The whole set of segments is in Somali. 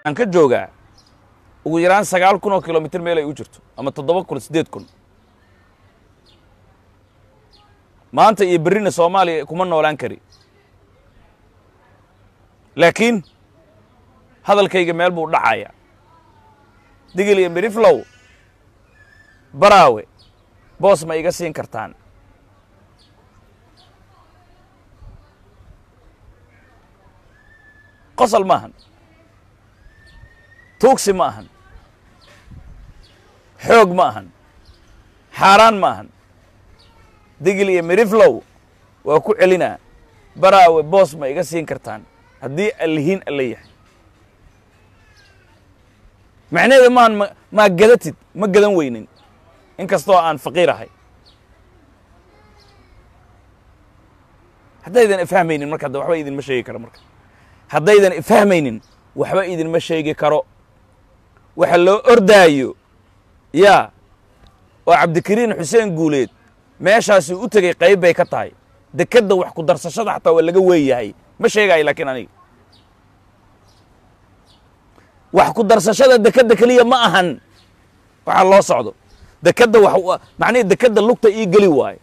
aan ka joogaa ugu yaraan sagaal kun oo kilomitr meel ay u jirto ama toddoba kun siddeed kun maanta iyo berrina soomaaliya kuma noolaan kari laakiin hadalkayga meel buu dhacaya digil iyo miriflow baraawe boos ma iga siin kartaan qosol ma ahan tuugsi ma ahan xoog ma ahan xaaraan ma ahan digil iyo miriflow waa ku celinaa baraawe boos ma iga siin kartaan haddii allihiin alla yahay macnaheeda maahan ma maa gadatid ma gadan weynin in kastoo aan faqiir ahay haddaydan ifahmaynin marka hadda waxba idinma sheegi karo marka haddaydan ifahmaynin waxba idinma sheegi karo waxa loo ordaayo yaa oo cabdikariin xuseen guuleed meeshaasi u tegey qayb bay ka tahay dekedda wax ku darsashada xataa waa laga weeyahay ma sheegaayo laakiin aniga wax ku darsashada dekedda keliya ma ahan waxaa loo socdo dekedda wax macnihii dekedda lugta ii geli waayo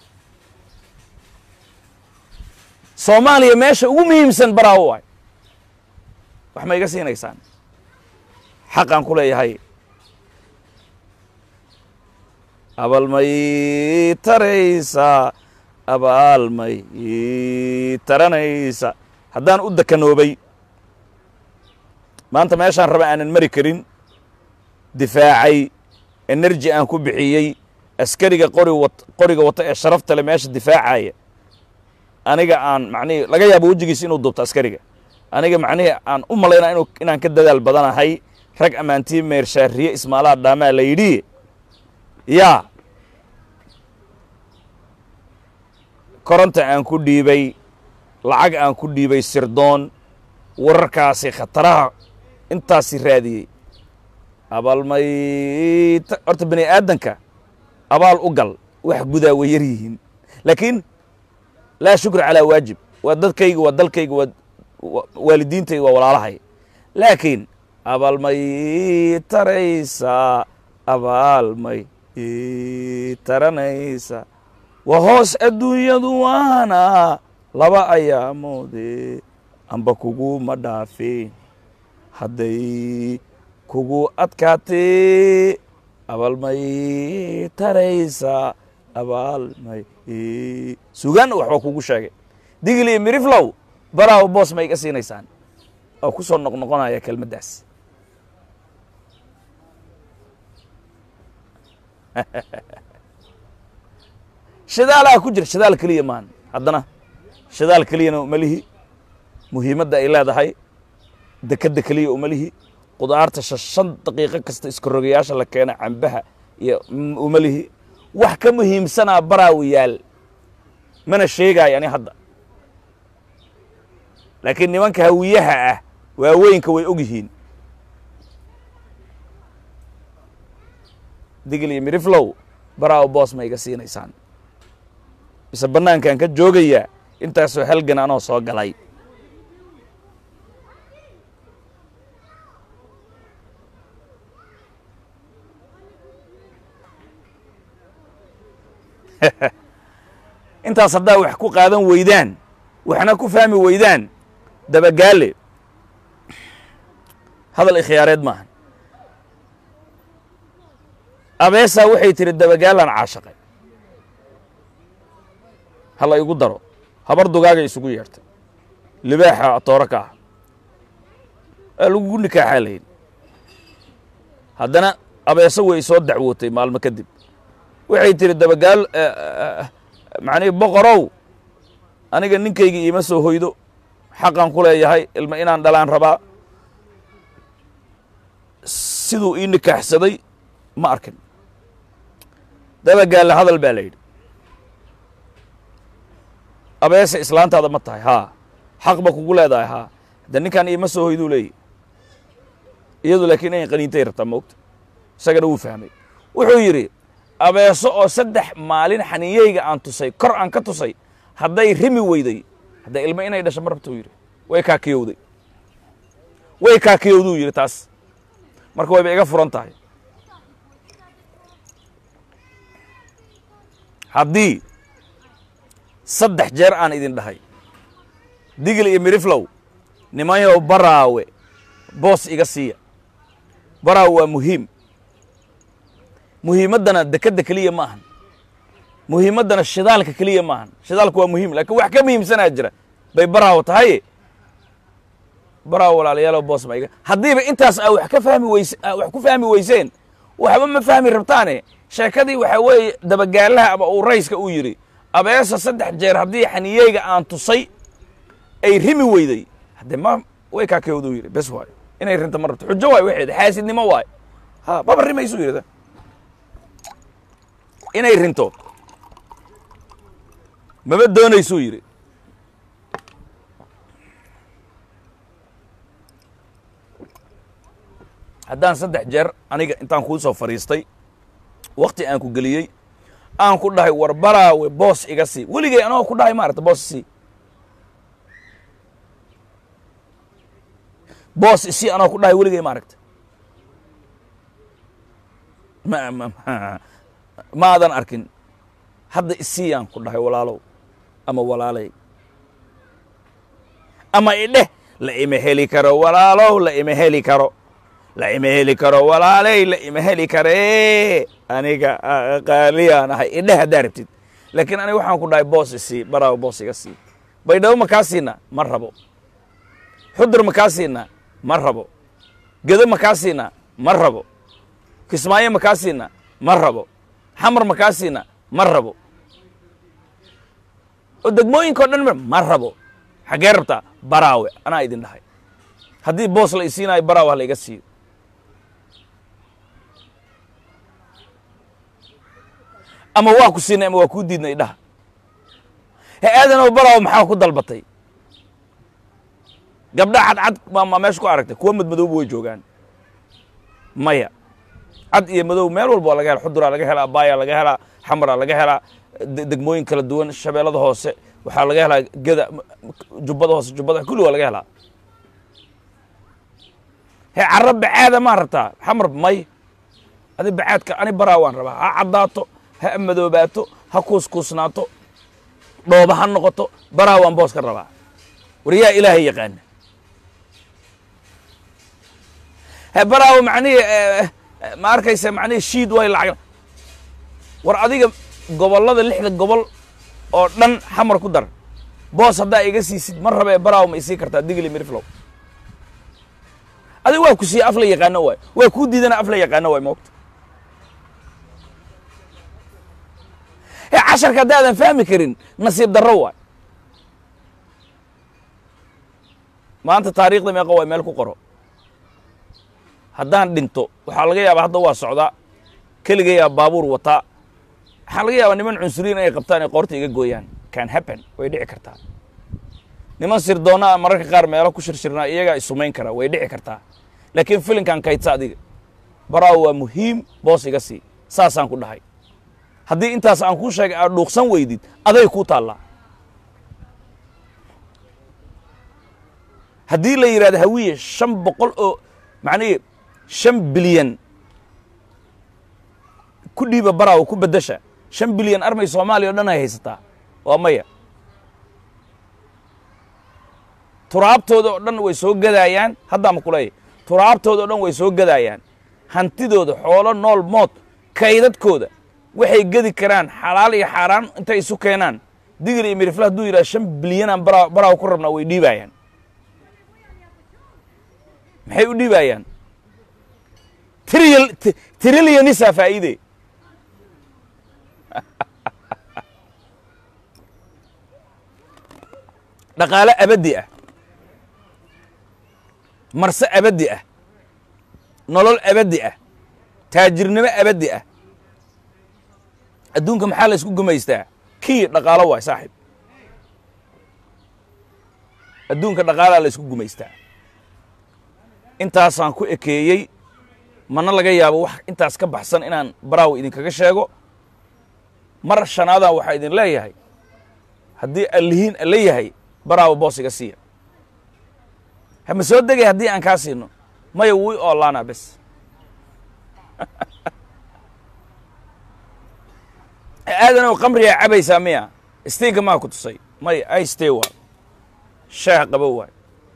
soomaaliya meesha ugu muhiimsan baraawo waayo wax ma iga siinaysaan xaqaan ku leeyahay abaalmay taraysa abaalmay taranaysa haddaan u dekanoobay maanta meeshaan raba aanan mari karin difaacay enerji aan ku bixiyey askariga qori wat qoriga wata ee sharafta le meesha difaacaya aniga aan macnihii laga yaabo wejigiisa inuu dubto askariga aniga macnihii aan u malaynaa inu inaan ka dadaal badanahay rag ammaantii meershaariye ismaalaha dhaamaa la yidhi yaa koronta aan ku dhiibay lacag aan ku dhiibay sirdoon wararkaasi khataraha intaasi raadiyey abaalmay horta bani aadanka abaal u gal wax gudaa way yar yihiin laakiin laa shukra calaa waajib waa dadkayga waa dalkayga waa waalidiintayga waa walaalahay laakiin abaalmay taraysa abaalmay taranaysa waa hoos adduunyadu waana laba ayaamoode amba kuguma dhaafeen hadday kugu adkaatee abaalmay taraysa abaalmay sugaan waxba kugu sheegay digil iyo miriflow baraawo boos ma iga siinaysaan oo ku soo noqnoqonaya kelmaddaas shidaalaha ku jira shidaal keliya maan haddana shidaal keliyana uma lihi muhiimadda ay leedahay dekedda keliya uma lihi qudaarta shan daqiiqo kasta iskarogayaasha la keena cambaha iyo uma lihi wax ka muhiimsanaa baraawi yaal mana sheegaayo ani hadda laakiin nimanka hawiyaha ah waaweynka way og yihiin digil iyo miriflow baraawo boos ma iga siinaysaan mise bannaankaan ka joogayaa intaasoo halgan anoo soo galay intaas haddaa wax ku qaadan weydaan waxna ku fahmi weydaan dabagaale hadal ikhyaareed maaha abeesaa waxay tihi dabagaalaan caashaqay hala igu daro habar dugaagay isugu yeertay libaaxa atooro ka ah waa lagugu nikaaxaa layin haddana abeeso way soo dacwootay maalmo kadib waxay tihi dabagaal macnihi boqorow aniga ninkayga iima soo hoydo xaqan ku leeyahay ilma inaan dhalaan rabaa siduu ii nikaaxsaday ma arkin dabagaalle hadal baa la yidhi abeese islaantaada ma tahay haa xaq ba kugu leedahay haa hadde ninkan iima soo hoyduu leeyahy iyadu laakiin inay qaniintay rabtaa moogta isagana wuu fahmay wuxuu yidhi abeeso oo saddex maalin xaniiyeyga aan tusay kor aan ka tusay hadday rimi weyday hadda ilmo inay dhasho ma rabta u yidhi way kaakiyowday way kaakiyowduu yidhi taas marka wayba iga furan tahay haddii saddex jeer aan idin dhahay digil iyo miriflow nimanyow baraawe boos iga siiya baraawe waa muhiim muhiimaddana dekedda keliya ma ahan muhiimaddana shidaalka keliya ma ahan shidaalka waa muhiim laakiin wax ka muhiimsanaa jira bay baraawo tahay baraawo walaalayaalow boos ma iga haddiiba intaas aa wax ka fahmi weyse aa wax ku fahmi weyseen waxba ma fahmi rabtaane sheekadii waxaa weeye dabagaalaha ama uu rayska uu yidhi abeesa saddex jeer haddii xaniyeyga aan tusay ay rimi weyday haddee ma way kaakewduu yidhi bes waayo inay rinta ma rabto xujo waayo waxeed xaasidnimo waayo ha maba rimaysuu yidhi inay rinto maba doonaysuu yidhi haddaan saddex jeer aniga intaan kuu soo fadhiistay wakti aan ku geliyey aan ku dhahay war baraawe boos iga sii weligay anagoo ku dhahay maarata boos isii boos isii anagoo ku dhahay weligay maaragta ma ma maadan arkin hadda isiiyaan ku dhahay walaalow ama walaalay ama idheh la ima heli karo walaalow la ima heli karo la ima heli karo walaaley la ima heli karee aniga qaaliyaan ahay idheh haddaa rabtid laakiin aniga waxaan ku dhahay boos isii baraawo boos iga sii baydhabo makaa siina ma rabo xudur makaa siina ma rabo gedo makaa siina ma rabo kismaayo makaa siina ma rabo xamar makaa siina ma rabo oo degmooyinka o dhan ma rabo xaggee rabtaa baraawe anaa idin dhahay haddii boos la isiinayo baraawe ha la iga siiyo ama waa ku siinay ama waa kuu diidnay dhaha he aadanow baraawe maxaa ku dalbatay gabdha cadcad ma meesha ku aragtay kuwa madmadowba way joogaan maya cad iyo madow meel walba waa laga hela xuduraa laga helaa baaya laga helaa xamaraa laga helaa degmooyin kala duwan shabeellada hoose waxaa laga helaa geda jubbada hoose jubbada kulli waa laga helaa he carra bacaada maa rabtaa xamar may adi bacaadka ani baraa waan rabaa ha caddaato ha madoobaato ha kuuskuusnaato dhooba ha noqoto baraa waan boos ka rabaa war yaa ilaahay yaqaana he baraawo macnihii ma arkaysa macnihii shiid way lacag war adiga gobollada lixda gobol oo dhan xamar ku dar boos haddaa iga siisid ma rabee baraawo ma isii kartaa digli miriflow adiga waa ku siiya af la yaqaano waay waa kuu diidana af la yaqaano waay moogta he casharka haddaadan fahmi karin nasiib darro waay maanta taariikhda meeqa waay meel ku qoro haddaan dhinto waxaa laga yaabaa hadda waa socdaa keligayaa baabuur wataa waxaa laga yaabaa niman cunsuriyin inay qabtaan ay qoorta iga gooyaan can happen way dhici kartaa niman sirdoonnaa mararka qaar meelo ku shirshirnaa iyagaa isumayn karaa way dhici kartaa laakiin filinkan kaydsa adiga baraawo waa muhiim boos iga sii saasaan ku dhahay haddii intaas aan kuu sheegay aad dhuuqsan weydid aday kuu taallaa haddii la yidhahdo hawiye shan boqol oo macnihii shan bilyan ku dhiiba baraawo ku beddesha shan bilyan armay soomaaliya o dhan ay haysataa waa maya turaabtooda oo dhan way soo gadaayaan haddaama kuleeyahy turaabtooda o dhan way soo gadaayaan hantidooda xoolo nool mood kaydadkooda waxay gedi karaan xalaal iyo xaaraan intay isu keenaan digir iyo mirifle hadduu yidhaha shan bilyanaan bara baraawo ku rabnaa way dhiibaayaan maxay u dhiibaayaan tril trilyanisa faa'iide dhaqaale abaddi ah marse abaddi ah nolol abaddi ah taajirnimo abaddi ah adduunka maxaa la isku gumaystaa kii dhaqaalo waay saaxiib adduunka dhaqaalaa la isku gumaystaa intaasaan ku ekeeyey mana laga yaabo wax intaas ka baxsan inaan baraawi idinkaga sheego mar shanaadaan waxaa idin leeyahay haddii allihiin alla yahay baraawo boos iga siiya hama soo degay haddii aan kaa siino maya wuu i oolaanaa bes aadanow qamrigaa cabaysaa miya stiinka maa ku tusay maya iste waa shaah qabo waay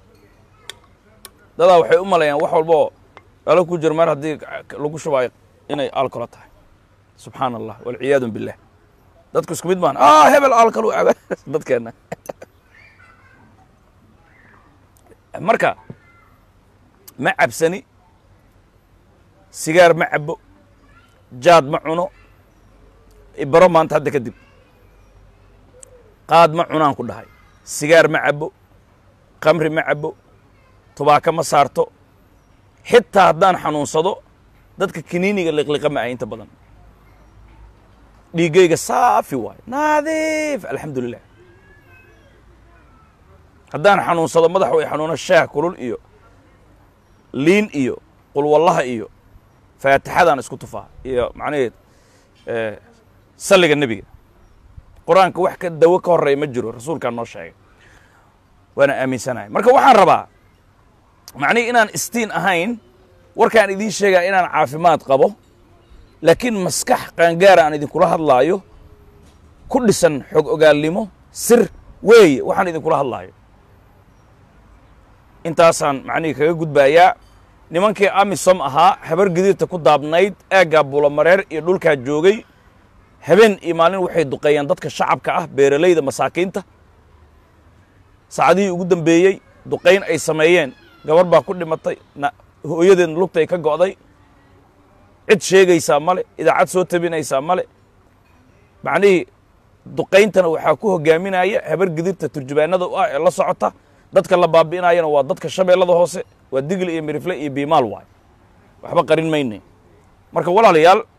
dadaa waxay u malayaan wax walba oo alo ku jiro mar haddii lagu shubaayo inay alkolo tahay subxaan allah walciyaadu billah dadku isku mid maan ah hebel alkalu caba dadkeenna marka ma cabsani sigaar ma cabo jaad ma cuno ibaro maanta hadda kadib qaad ma cunaan ku dhahay sigaar ma cabo kamri ma cabo tubaako ma saarto xitaa haddaan xanuunsado dadka kiniiniga liqliqa ma ah inta badan dhiiggayga saafi waayo naadiif alxamdu lilah haddaan xanuunsado madax way xanuuno shaah kulul iyo liin iyo qulwallaha iyo faatixadaan isku tufaa iyo macnaheed salliga nebiga qur-aanka wax ka dawo ka horreeya ma jiro rasuulkaa noo sheegay waana aaminsanahay marka waxaan rabaa macnihi inaan istiin ahayn warkaan idiin sheegaa inaan caafimaad qabo laakiin maskax qaangaara aan idinkula hadlaayo ku dhisan xog ogaalnimo sir weeye waxaan idinkula hadlaayo intaasaan macnihii kaga gudbaayaa nimankii amisom ahaa habar gidiirta ku daabnayd aaggaa bulamareer iyo dhulkaa joogay habeen iyo maalin waxay duqeeyeen dadka shacabka ah beeralayda masaakiinta saacadihii ugu dambeeyey duqayn ay sameeyeen gabar baa ku dhimatay hooyadeedna lugtay ka go'day cid sheegaysaa male idaacad soo tabinaysaa male macnihii duqayntana waxaa ku hogaaminaya habar gidirta turjubaanada u ah ee la socota dadka la baabi'inayana waa dadka shabeellada hoose waa digli iyo mirifle iyo biimaal waay waxba qarin mayne marka walaalayaal